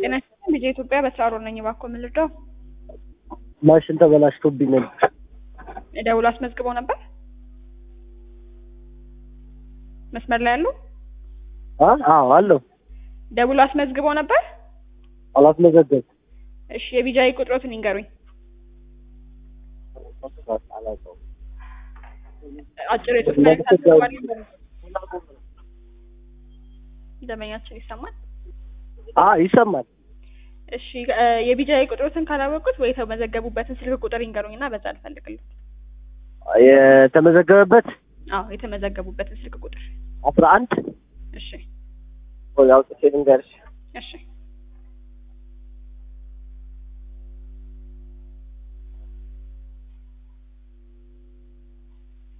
ጤና ይስጥልኝ ልጄ ኢትዮጵያ በስራ ሮል ነኝ። እባክዎ ምን ልርዳው? ማሽን ተበላሽቶብኝ ነበር። ደውሎ አስመዝግበው ነበር? መስመር ላይ ያሉ አ አዎ አለው ደውሎ አስመዝግበው ነበር? አላስመዘገብኩም። እሺ የቢጃይ ቁጥሮትን ይንገሩኝ። አጭር የጽሁፍ መልዕክት አስገባል። ደንበኛችን ይሰማል? አ ይሰማል። እሺ እ የቢጃይ ቁጥሮትን ካላወቁት ወይ የተመዘገቡበትን ስልክ ቁጥር ይንገሩኝና በዛ ልፈልግልኝ። የተመዘገበበት አዎ የተመዘገቡበትን ስልክ ቁጥር። አስራ አንድ እሺ ወይ አውጥቼ ልንገርሽ እሺ